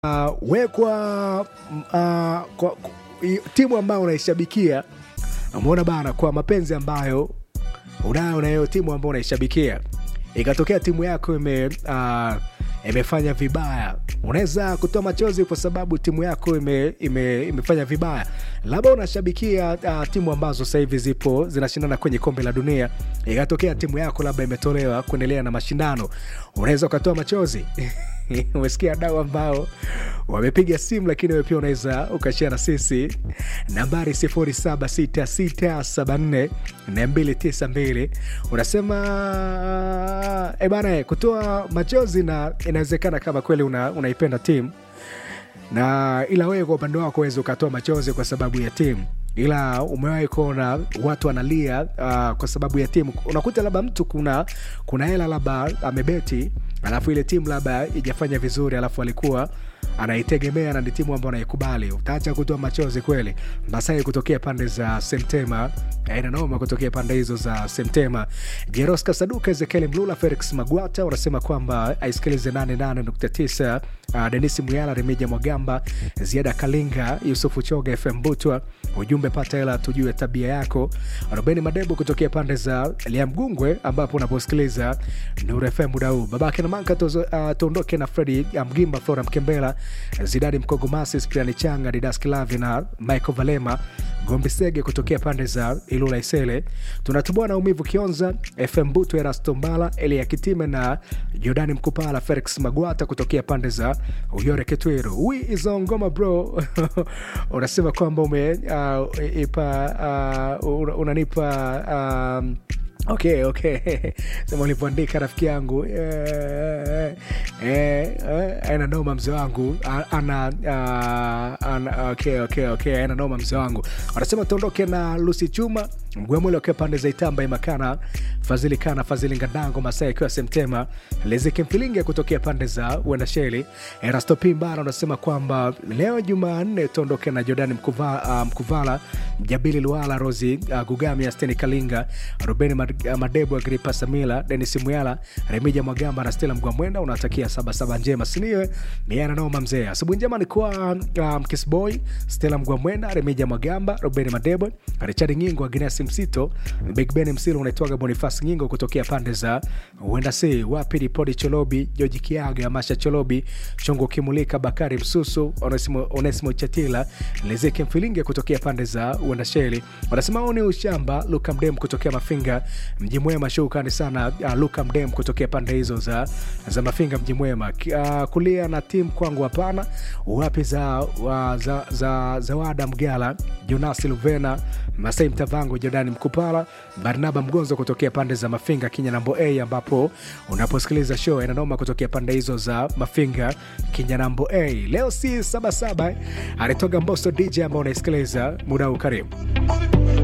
uh, wekwa uh, kwa, i- timu ambayo unaishabikia umeona bana kwa mapenzi ambayo unayo na hiyo timu ambayo unaishabikia ikatokea timu yako ime uh, imefanya vibaya unaweza kutoa machozi kwa sababu timu yako ime, ime, imefanya vibaya labda unashabikia uh, timu ambazo sasa hivi zipo zinashindana kwenye kombe la dunia ikatokea timu yako labda imetolewa kuendelea na mashindano unaweza ukatoa machozi umesikia dau ambao wamepiga simu lakini wewe pia unaweza ukashia na sisi nambari 0766744292 unasema e bana kutoa machozi na inawezekana kama kweli una, unaipenda timu na ila wewe kwa upande wako uwezi ukatoa machozi kwa sababu ya timu ila umewahi kuona watu wanalia uh, kwa sababu ya timu unakuta labda mtu kuna kuna hela labda amebeti alafu ile timu labda ijafanya vizuri alafu alikuwa anaitegemea na ni timu ambayo anaikubali utaacha kutoa machozi kweli masai kutokea pande za semtema inanoma kutokea pande hizo za semtema jeros kasaduka ezekiel mlula felix magwata unasema kwamba aisikilize 88.9 uh, denis muyala remija mwagamba ziada kalinga yusufu choga fm butwa ujumbe pata hela tujue tabia yako robeni madebo kutokea pande za liamgungwe ambapo unaposikiliza nur fm muda huu babake na manka tozo- uh, tuondoke na fredi ya mgimba flora mkembela zidadi mkogomasi spriani changa didas kilavi na michael valema gombi sege kutokea pande za ilula isele tunatubua na umivu kionza fm butu erastombala elia kitime na jordani mkupala felix magwata kutokea pande za uyore ketweru wi izo ngoma bro unasema kwamba ume uh, ipa uh, una- unanipa um, okay okay sema ulivyoandika rafiki yangu eh, eh, eh, aina noma mzee wangu A- ana, uh, ana okay, okay, okay, aina noma mzee wangu wanasema tuondoke na lusi chuma mgwemwele wakiwa pande za itamba imakana fadhili kana fadhili ngadango masaa ikiwa semtema lezeke mfilinge kutokea pande za uendasheli erasto pimbana unasema kwamba leo jumanne tuondoke na jordani mkuva, uh, mkuvala mjabili luala rosi uh, gugami asteni kalinga rubeni Mad- uh, madebu agripa samila denis muyala remija mwagamba na stela mgwamwenda unatakia sabasaba njema siniwe miana noma mzee asubuhi njema ni kwa uh, mkisboy stela mgwamwenda remija mwagamba rubeni madebo richard ngingo agnes msito big ben msilo unaitwaga bonifas ngingo kutokea pande za uenda si wapi ripodi cholobi joji kiaga masha cholobi chongo kimulika bakari msusu onesimo, onesimo chatila lezeke mfilinge kutokea pande za uendasheli wanasema huu ni ushamba luka mdem kutokea mafinga mji mwema shukrani sana uh, luka mdem kutokea pande hizo za, za mafinga mji mwema Ki- uh, kulia na timu kwangu hapana wapi za, uh, za, za zawada mgala jonasi luvena masai mtavango jordani mkupala barnaba mgonzo kutokea pande za mafinga kinyanambo a ambapo unaposikiliza show inanoma kutokea pande hizo za mafinga kinyanambo a leo si sabasaba alitoga mboso dj ambao unaisikiliza muda huu karibu